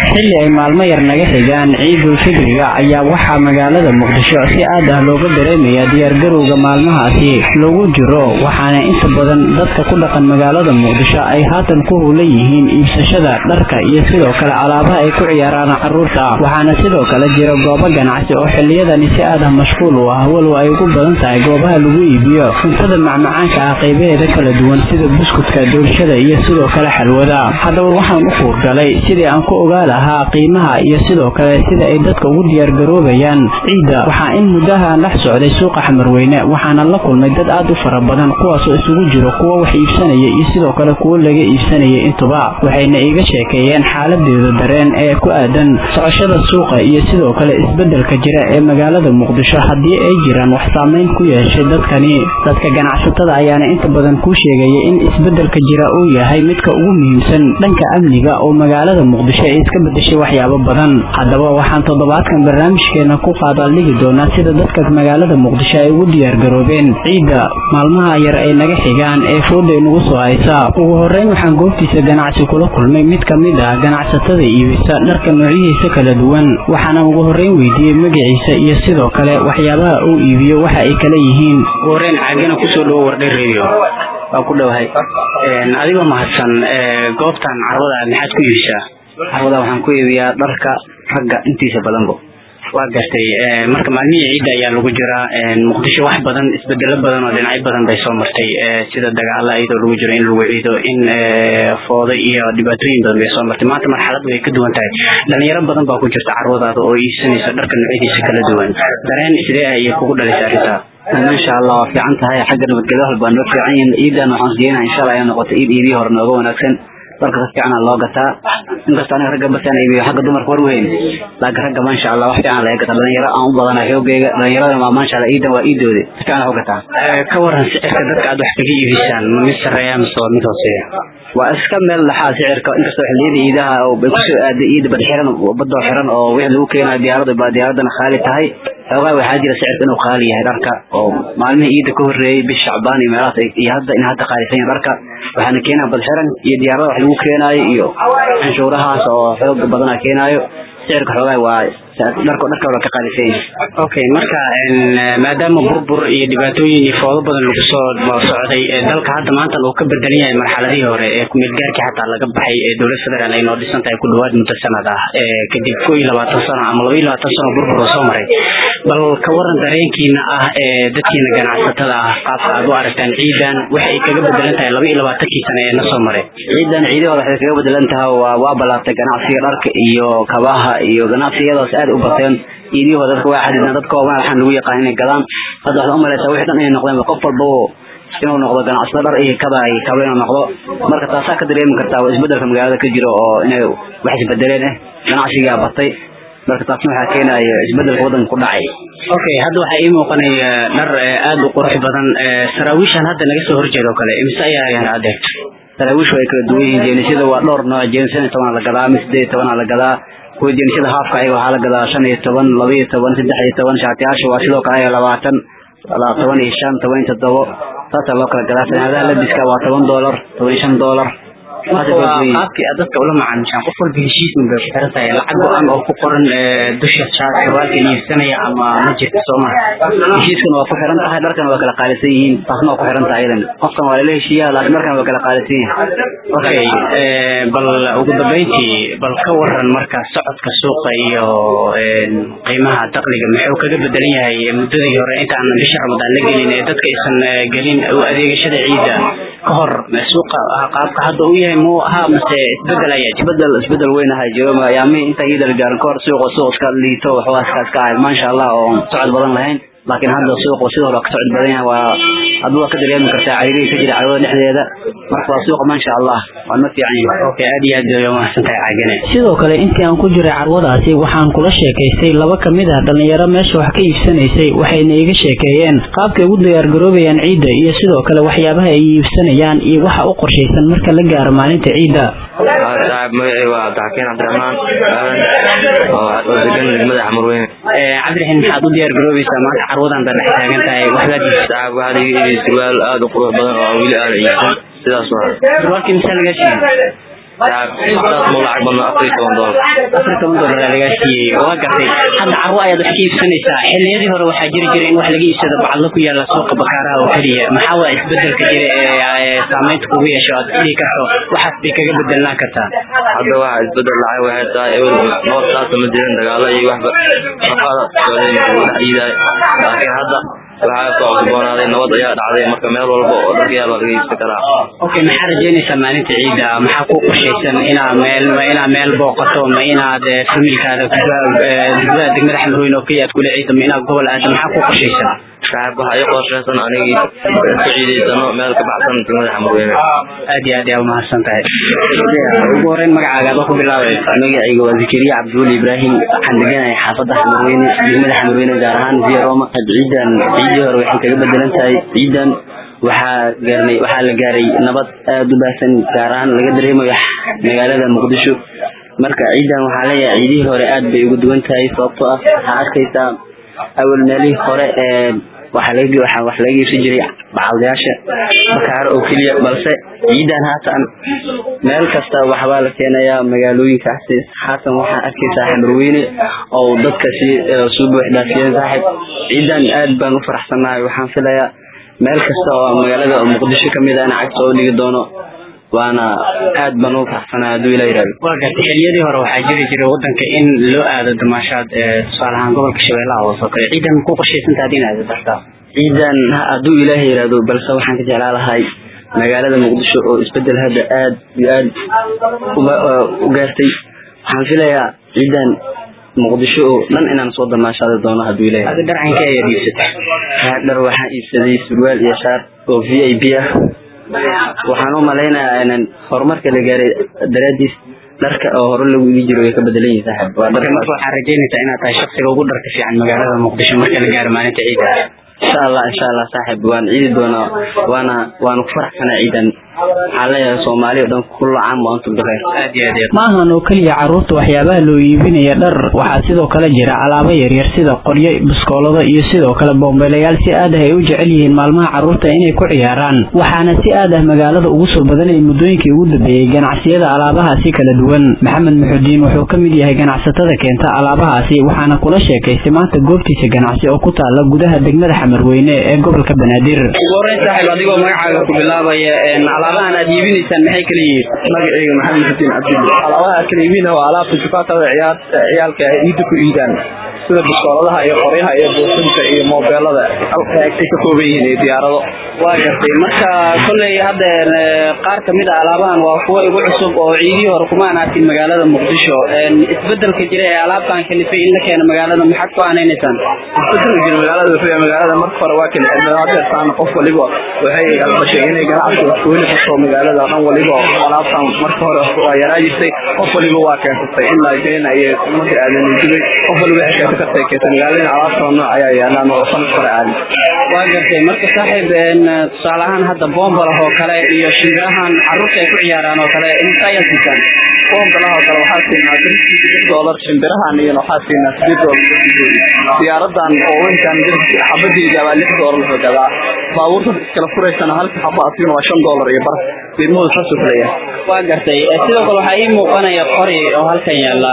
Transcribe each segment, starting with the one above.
xilli ay maalmo yar naga xigaan ciidul fidriga ayaa waxaa magaalada muqdisho si aad ah looga dareemaya diyaargarowga maalmahaasi lagu jiro waxaana inta badan dadka ku dhaqan magaalada muqdisho ay haatan ku howlan yihiin iibsashada dharka iyo sidoo kale alaabaha ay ku ciyaaraan caruurta waxaana sidoo kale jira goobo ganacsi oo xiliyadani si aad ah mashquul u ah walow ay ugu badan tahay goobaha lagu iibiyo cuntada macmacaanka ah qaybaheeda kala duwan sida buskudka doolshada iyo sidoo kale xalwada haddaba waxaan u kuurgalay sidii aan ku ogaa lahaa qiimaha iyo sidoo kale sida ay dadka ugu diyaargaroobayaan ciidda waxaa in muddaha dhex socday suuqa xamarweyne waxaana la kulmay dad aad u fara badan kuwaasoo isugu jiro kuwo wax iibsanaya iyo sidoo kale kuwo laga iibsanaya intuba waxayna iiga sheekeeyeen xaaladeeda dareen ee ku aadan socoshada suuqa iyo sidoo kale isbedelka jira ee magaalada muqdisho haddii ay jiraan wax saameyn ku yeeshay dadkani dadka ganacsatada ayaana inta badan kuu sheegaya in isbedelka jira uu yahay midka ugu muhiimsan dhanka amniga oo magaalada muqdisho ay iska bedeshay waxyaabo badan haddaba waxaan toddobaadkan barnaamijkeena ku qaadaaldhigi doonaa sida dadka magaalada muqdisho ay ugu diyaargaroobeen ciidda maalmaha yar ay naga xigaan ee fooda inagu soo haysa ugu horeyn waxaan goobtiisa ganacsi kula kulmay mid ka mid ah ganacsatada iibisa dharka noocyihiisa kala duwan waxaana ugu horeyn weydiiyey magaciisa iyo sidoo kale waxyaabaha uu iibiyo waxa ay kala yihiin ugu horeyn caagana kusoo dhawo wardhay radio waa ku dhowahay adigoo mahadsan goobtan carwada maxaad ku iibisaa carwada waxaan ku iibiyaa dharka ragga intiisa badanbo waa gartay marka maalmihii ciidda ayaa lagu jiraa muqdisho wax badan isbedelo badan oo dhinacyo badan bay soo martay sida dagaala iyadoo lagu jiro in lagu ciido in foodo iyo dhibaatooyin badan bay soo martay maanta marxalad way ka duwan tahay dhalinyaro badan baa ku jirta carwadaada oo iibsanaysa dharka noocyadiisa kala duwan dareen sidee ah iyo kugu dhalaysa arrintaa insha allah waa fiican tahay xagga nabadgelyo walba noo fiican yihin ciidan waxaan rajeynaha insha allah inay noqoto ciid iidii hore nooga wanaagsan dharka si fiican loo gataa inkastoo aniga ragga basaan iibiyo xagga dumarka war weyn laakiin ragga maasha allah wax fiican laga gataa dhalinyaro aan u badana xoogeyga dhalinyaradana waa maasha allah ciidan waa iidoodi si fiican wax u gataa ka waran sicirka dadka aad wax kaga iibisaan ma mid sareeya mise waa mid hooseeya waa iska meel dhaxaa sicirka inkastoo xilliyada ciidaha bay kusoo aaday ciida bad xiran badoo xiran oo wixii lagu keenayo diyaarada baa diyaaradana khaali tahay xoogaa waxaa jira sicirka inuu qaali yahay dharka oo maalmihii ciida ka horreeyey bish shacbaan iyo meelahaas iyo hadda in hadda qaalisan yahay dharka waxaana keenaa bad xiran iyo diyaarada wax lagu keenaayo iyo canshuurahaas oo xooga badana keenaayo sicirka xoogaa waa dharka dharka wala ka qaalisan yahay okay marka maadaama burbur iyo dhibaatooyin iyo foodo badan lagu soo socday dalka hadda maanta uu ka bedelan yahay marxaladihii hore ee kumeelgaarkii xataa laga baxay ee dowlad federaal ay noo dhisan tahay ku dhawaad muddo sanad ah kadib ko iyo labaatan sano ama laba iyo labaatan sano burbur oo soo maray bal ka waran dareenkiina ah ee dadkiina ganacsatada ah qaabka aad u aragtaan ciidan waxay kaga bedelan tahay laba iyo labaatankii sano ee na soo maray ciidan ciidii hore waxay kaga bedelan tahay waa waa balaabtay ganacsiga dharka iyo kabaha iyo ganacsiyadaas aad u bateen ciidii hore dadka waa xadidna dadka oo waxaan lagu yaqaan inay gadaan hadda waxaad u malaysaa wixii dhan inay noqdeen qof walba inuu noqdo ganacsada dhar iyo kaba iyo kaba inuu noqdo marka taasaa ka dareemi kartaa waa isbedelka magaalada ka jiro oo inay wax isbedeleen eh ganacsigaa batay marka taasna waxaa keenaya isbedelka waddanka ku dhacay okay hadda waxaa ii muuqanaya dhar aada u qurux badan saraawiishan hadda naga soo horjeeda oo kale imise ayaa ayaan adeegto saraawiishu way kala duwan yihiin jeenisada waa dhowr nooc jeenis shan iyo tobanaa la gadaa mid sideed iyo tobanaa la gadaa kuwa jeenisada haafka ayaga waxaa la gadaa shan iyo toban laba iyo toban saddex iyo toban shaatiyaasha waa sidoo kale ayaga labaatan toban iyo shan toban iyo toddobo saasaa loo kala gadaa sanaadaha labiska waa toban doolar toban iyo shan doolar qaabkii aad dadka ula macaamishaan qof walba heshiisman bay ku xiran tahay lacag go-an oo ku qoran dusha sarwaalka iibsanaya ama ma jirta sooma heshiiskana waa ku xiran tahay dharkana waa kala qaalisan yihiin taasna waa ku xiran tahay iyadan qofkan waa lala heshiiyaa laakiin dharkana waa kala qaalisan yihin okay bal ugu dambeyntii bal ka waran marka socodka suuqa iyo qiimaha dakliga muxuu kaga bedelan yahay muddadii hore intaan bisha ramadaan la gelin ee dadka aysan gelin adeegashada ciidda ka hor suuqa qaabka hadda u yahay muu ahaa mase isbedel ayaa isbedel isbedel weyn ahaa jiro ayaamihii inta ciida la gaarin kahor suuqa suuq iska liito waxoogaa iska iska ahayd maasha allah oo socod badan lahayn laakiin hadda suuqu sidoo hore ka socod badan yahay waa hadda waa ka dareemi kartaa cariirihii ka jira carwada dhexdeeda marka waa suuqa maasha allah waa ma fiican yahay okay aad iyo aad bay umahadsan tahay caagane sidoo kale intii aan ku jiray carwadaasi waxaan kula sheekaystay laba ka mid ah dhallinyaro meesha wax ka iibsanaysay waxayna iga sheekeeyeen qaabkay ugu diyaargaroobayaan ciidda iyo sidoo kale waxyaabaha ay iibsanayaan iyo waxa u qorshaysan marka la gaaro maalinta ciidda magacay waa cabdixakiin cabdiraxmaan oo degan degmada xamarweyne cabdiraxiin maxaad u diyaar garoobaysaa maanta carwadan baa dhex taagan tahay waxbaad waxaa laga iibiyey surwaal aada u qurux badan oo weli aan iibsan sidaas waa surwaalkii misaa lagaa siiyey saas mau lacag badno afar iyo toban doolar afar toban doolar aa lagaa siiyey waa gartay hadda carwo ayaad wax ka iibsanaysaa xilliyadii hore waxaa jiri jiray in wax laga iibsado bacadlo ku yaala suuqa bakaaraha oo keliya maxaa waa isbedelka jira ee saameynta kugu yeesho aad dhihi karto waxaas bay kaga bedelnaan kartaa hadda waxa isbedel dhacay waxay tahay ewer nabad saasa ma jirin dagaalo iyo waxba shaqada socday dhex iidaay laakiin hadda waxaa soo cusboonaaday nabad ayaa dhacday marka meel walba oo dharka yaal waa laga iibsan karaa okay maxaa rajeynaysaa maalinta ciida maxaa ku qorshaysan inaad meel ma inaad meel booqato ma inaad familkaada degmada degmada xamrooyin oo keliya aad kula ciida ma inaad gobol aado maxaa ku qorshaysan saaxib waxaa ii qorshaysan anigii ku ciidaysano meel ka baxsan degmada xamurweyne aad iyo aad yaa umahadsan tahay ugu horeyn magacaaga adoo ku bilaabay magacayga waa zakariya cabdiweli ibraahim waxaan deganahay xaafadda xamurweyne degmada xamurweyne gaar ahaan via roma ciidan ciidii hore waxay kaga bedelan tahay ciidan waxaa gaarnay waxaa la gaaray nabad aada u baahsan gaar ahaan laga dareemayo magaalada muqdisho marka ciidan waxaa leeyahay ciidihii hore aad bay ugu duwan tahay sababtoo ah waxaa arkaysaa awal meelihii hore ee waxaa laga waxaa wax laga iibsan jiray bacaldayaasha bakaaro oo keliya balse ciidan haatan meel kasta waxbaa la keenayaa magaalooyinkaasi haatan waxaa arkaysaa xamurweyne oo dadka si suu buuxdaafiyeen saaxib ciidan aad baan u faraxsanahay waxaan filayaa meel kasta oo magaalada muqdisho kamid ahna cagta oo dhigi doono waana aad baan ugu faraxsanahay hadduu ilaa yihahdo waa gartay xilliyadii hore waxaa jiri jiray wadanka in loo aado damaashaad tusaale ahaan gobolka shabeellaha hoose oo kale ciidan ku qorshaysantaa ad in aado dartaa ciidan hadduu ilaahay yihahdo balse waxaan ka jeclaa lahay magaalada muqdisho oo isbedel hadda aad iyo aad u gaartay waxaan filayaa ciidan muqdisho oo dhan inaan soo damaashaadi doono hadduu ilaahay adi dharcanka ayaad iibsatay dhar waxaan iibsaday surwaal iyo shaar oo v i b ah waxaan u malaynayaa inaan horumarka la gaaray daraadiis dharka oo hore lagu igi jiro way ka bedelan yihin saaxib waa dhar marka waxaa rajeynaysaa inaad tahay shaksiga ugu dharka fiican magaalada muqdisho marka la gaaro maalinta ciida insha allah insha allah saaxib waan ciidi doonaa waana waana ku faraxsanaa ciidan waxaan leeyahay soomaali o dhan kulla caam wa antum bikheer aad iyo aad iyo ma ahan oo keliya carruurta waxyaabaha loo iibinaya dhar waxaa sidoo kale jira alaabo yaryar sida qoryo biskoolado iyo sidoo kale boombeelayaal si aad ah ay u jecel yihiin maalmaha carruurta inay ku ciyaaraan waxaana si aad ah magaalada ugu soo badanayay muddooyinkii ugu dambeeyey ganacsiyada alaabahaasi kala duwan maxamed muxudiin wuxuu ka mid yahay ganacsatada keenta alaabahaasi waxaana kula sheekaystay maanta goobtiisa ganacsi oo ku taala gudaha degmada xamarweyne ee gobolka banaadir ugu horeyn saaxiib adigoo magacaaga ku bilaabaya alaabahan aad iibinaysaan maxay kala yihiin magacayga maxamed xuseen cabdilli alaabaha kala iibina waa alaabta jukaatada ciyaarta ciyaalka ay ciidda ku iidaan sida biskooladaha iyo qoryaha iyo buufinta iyo moobeelada ay ka kooban yihiin iyo diyaarado waa gartay marka kolley hadda qaar kamid a alaabahan waa kuwo igu cusub oo ciidihii hore kumaan arkin magaalada muqdisho isbedelka jira ee alaabtan kalifay in la keeno magaalada maxaad ku aanaynaysaan isbedelka jira magaalada wuxuu yahay magaalada marka hore waa kala xidhnaa hadeertaan qof waliba waxay albashay inay ganacsi wax kuweli karto magaalada dhan waliba alaabtan marka hore waa yaraa jirtay qof waliba waa keensatay ilaa jeena iyo marka aadan dibay qof waliba waxay keensan kartay keenta magaalada alaabtan nooc ayaa yaalaan oo sanad hore aadan waa gartay marka saaxiib tusaale ahaan hadda boombalah oo kale iyo shimbirahan carruurta ay ku ciyaaraan oo kale inta ayaad siisaan boombalah oo kale waxaa siinaa lix doolar shimbirahan iyo waxaa siinaa sideed doolar diyaaradan oo weynkan xabadeeda waa lix doolar wuxuu gadaa baabuurta iskala furaysana halka xaba asiina waa shan doolar iyo bar qiimahooda saasuu kulaya waa gartay sidoo kale waxaa ii muuqanaya qori oo halkan yaala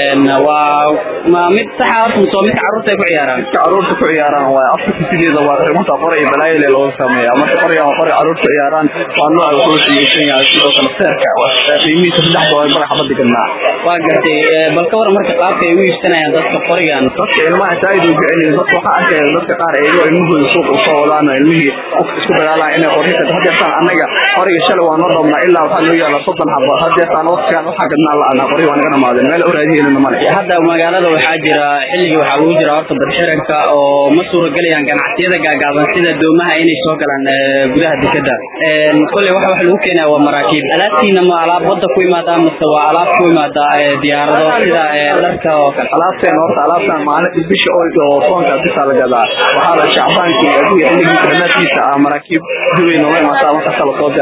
waa ma mid saxa horta soo midka carruurta ay ku ciyaaraan midka carruurta ku ciyaaraan waa afka sideeda waa runta qori iyo balaayile looga sameeya marka qoriga waa qori carruurta ciyaaraan waa nooca wuxuu siiyeysan yahay sidoo kale seerka qiimihiisa saddex doolar bar xabada gadnaa waa gartay bal ka waran marka qaabka ay u iibsanayaan dadka qorigan dadka ilmaha saaid u jecel yihiin dadka waxaa arkaya dadka qaar eego ilmahooda suuqa usoo wadaan oo ilmihii qofka isku dagaalaan inay qori ka hadeertaan annaga qoriga shalay waa noo dhabnaa ilaa waxaa noo yaala soddon xabo hadeertaan waqtigan waxaa gadnaa la-aanaa qori waa naga dhamaadeen meel uraadi helina male hadda magaalada waxaa jira xilligii waxaa ugu jira horta badxiranka oo ma suuragelayaan ganacsiyada gaagaaban sida doomaha inay soo galaan gudaha dekeda kolley waxa wax lagu keenaya waa maraakiib alaabtiina ma alaab wadda ku imaadaa mase waa alaab ku imaada diyaarado sida dharka oo kale alaabteen horta alaabtan maalintii bisha oo toonka bisaa la gadaa waxaa la shacbaankii adiga xilligiisa dhammaadkiisa ah maraakiib duway nooga imaataa markasta lasoo diyaargaraya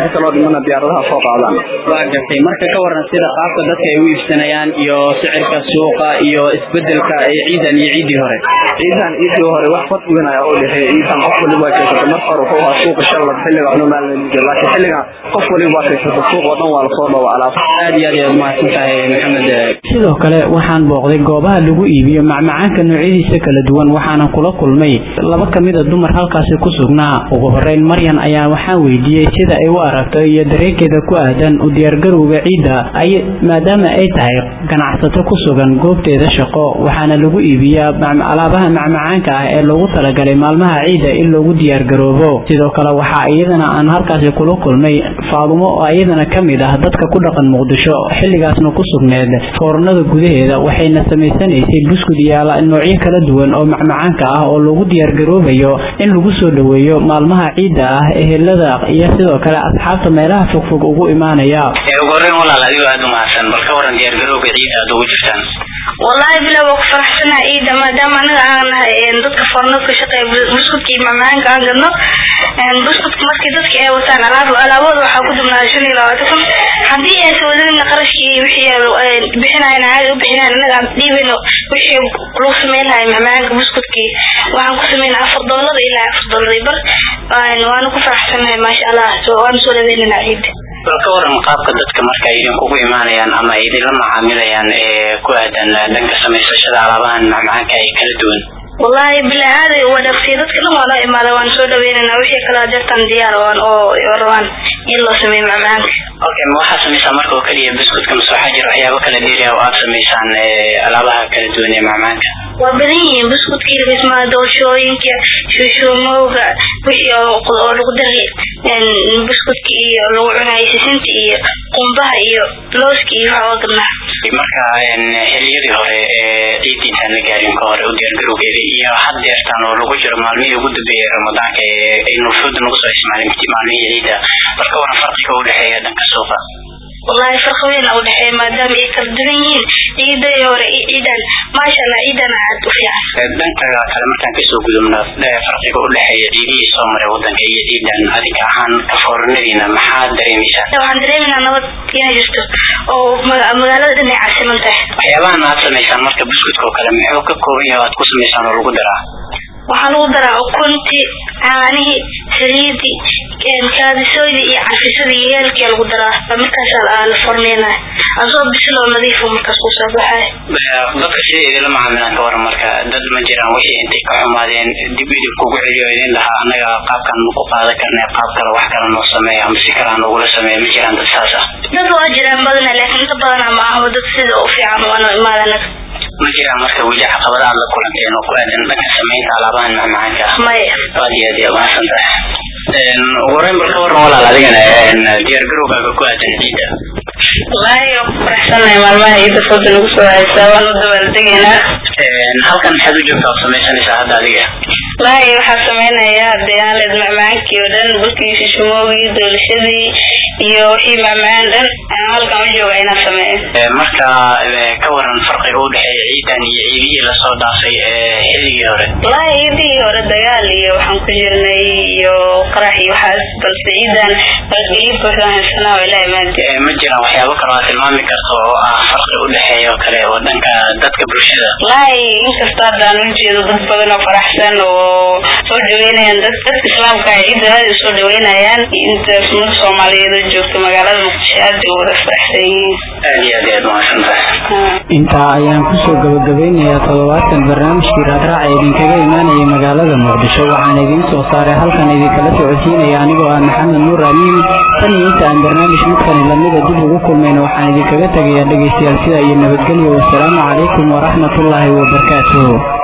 inta kaloo dhimana diyaaradaha soo qaadaan waa gartay marka ka waran sida qaabka dadka ay u iibsanayaan iyo sicirka suuqa iyo isbedelka ee ciidan iyo ciidii hore ciidan ciidii hore wax fad weyn ayaa u dhexeeya ciidan qof waliba kaysata marka hore wuxuu ahaa suuqa shalad xilliga anu maalmalijo laakiin xilligan qof waliba kaysata suuq oo dhan waa lasoo dhawa alaab aad iyo aad ayaad mahadsan tahay maxamed sidoo kale waxaan booqday goobaha lagu iibiyo macmacaanka noocyadiisa kala duwan waxaana kula kulmay laba ka mid a dumar halkaasi ku sugnaa ugu horeyn maryan ayaa waxaan weydiiyey sida ay u aragto iyo dareenkeeda ku aadan u diyaargarowga ciidda ay maadaama ay tahay ganacsato ku sugan goobteeda shaqo waxaana lagu iibiyaa alaabaha macmacaanka ah ee loogu talagalay maalmaha ciidda in loogu diyaargaroobo sidoo kale waxaa iyadana aan halkaasi kula kulmay faadumo oo iyadana ka mid ah dadka ku dhaqan muqdisho xilligaasna ku sugneed foornada gudaheeda waxayna samaysanaysay buskud iyo noocyo kala duwan oo macmacaanka ah oo loogu diyaargaroobayo in lagu soo dhoweeyo maalmaha ciidda ah ehelada iyo sidoo kale asxaabta meelaha fogfog ugu imaanaya ugu horeyn walaal adigoo aada u mahadsan bal ka waran diyaargarowga ciidda aad ugu jirtaan wallahi bila waa ku faraxsanaha ciidda maadaama anaga aan nahay dadka foornada ka shaqeeya buskudka iyo macmacaanka aan gadno buskudka markii dadka ay wataan alaab alaabooda waxaa ku dubnaaday shan iyo labaatan kun haddii aysan wadadina qarashkii wixii bixinayan caadi u bixinayan anaga aan dhiibino wixii lagu sameyn lahay macmacaanka buskudkii waxaan ku sameynaa afar doolar ilaa afar doolar bar waana ku faraxsanahay maasha allah waana soo dhaweynana ciidda bal ka waran qaabka dadka marka ay idinkugu imaanayaan ama ay idinla macaamilayaan ee ku aadan dhanka samaysashada alaabahan macmacaanka ay kala duwan wallahi bila aaday wadaagtay dadka dhan waa noo imaada waan soo dhaweynana wixii kala deertan diyaar waan oo rabaan in loo sameeyo macmacaanka okay ma waxaad samaysaa marka oo keliya buskudka mase waxaa jira waxyaabo kala dheeriya oo aad samaysaan alaabaha kala duwan ee macmacaanka waa badan yihiin buskudkii dhismaha doorshooyinka shuushuumowga wixii oo lagu daray buskudka iyo lagu cunayo sisinta iyo qumbaha iyo looska iyo waxaa gadnaa marka xiliyadii hore ee ciidiintaan la gaarin ka hore u diyaargarowgeeda iyo had deertaan oo lagu jiro maalmihii ugu dambeeyay ramadaanka ee ay nufuuda nagu soo ismaalimti maalmihii ciidda bal ka waran farqiga u dhexeeya dhanka suuqa wallahi farqi weyn u dhexeeya maadaama ay kala duwan yihiin ciidadii hore iyo ciidan maasha allah ciidana aad u fiican dhanka kale markaan kasoo gudubno farqiga u dhexeeya ciidihii soo maray wadanka iyo ciidan adiga ahaan ka fooranadiina maxaad dareemaysaa waxaan dareemaynaa nabad inay jirto oo magaalada dhan ay caasiman tahay waxyaabahan aad samaysaan marka buskudka oo kale muxuu ka kooban yahay aad ku samaysaan oo lagu daraa waxaa lagu daraa ukunti caanihii saliidii kaadisoydii iyo carfisadii iyo yeelkii lagu daraa markaas la forneynaya asoo bisil oo nadiif markaas ku soo baxay dadka sida idinla macaamilaan ka waran marka dad ma jiraan wixii intay ka xumaadeen dib idin kugu celiyo idin lahaa anaga qaabkan ma ku qaadan karnay qaab kale wax kale noo sameeya ama si kale nogula sameeya ma jiraan dad saas ah dad waa jiraan badana laakiin inta badana ma ahmo dad sida u fiican waana imaadana ma jiraan marka weli caqabada aad la kulanteen oo ku aadan dhanka samaynta alaabahan macmacaanka ah maya aad iyo aad iyo mahadsan tahay ugu horeyn bal ka waran walaal adigana diyaargarowgaaga ku aadan ciidda wallaahi waa ku faraxsanahay maalmaha ciidda fooda nagu soo haysaa waan u dabaaldegaynaa halkan maxaad u joogtaa oo samaysanaysaa hadda adiga wallaahi waxaa sameynaya deyaanleed macmacaankii oo dhan bulkii shishimoogii doolashadii iyo wixii macmacaan dhan aan halkan u jooga inaan sameeyo marka ka waran farqiga u dhexeeya ciidan iyo ciidihii lasoo dhaafay xilligii hore wallaahi ciidihii hore dagaal iyo waxaan ku jirnay iyo qarax iyo waxaas balse ciidan nabadgelyo buuxdaan haysanaa waa ilaahi maadi ma jiraan waxyaabo kale aad tilmaami karto oo ah farqi u dhexeeya oo kale oo dhanka dadka bulshada wallaahi inkasta haddaan u jeedo dad badan oo faraxsan oo soo dhaweynayaan dad dadka islaamka ah ciidda aad u soo dhaweynayaan inta umada soomaaliyeed oo joogta magaalada muqdisho aad u wada faraxsan yihiin aad iyo aad aad mahadsan tahay intaa ayaan kusoo gabagabeynayaa toddobaatan barnaamijkii raadraaca idinkaga imaanaya magaalada muqdisho waxaan idiin soo saaray halkan idinkala socodsiinaya anigoo ah maxamed nuur amiin tan iyo inta aan barnaamij midkani lamida dib ugu kulmayna waxaan idinkaga tegayaa dhegaystayaal sida iyo nabadgelyo wasalaamu calaykum waraxmatullaahi wabarakaatuhu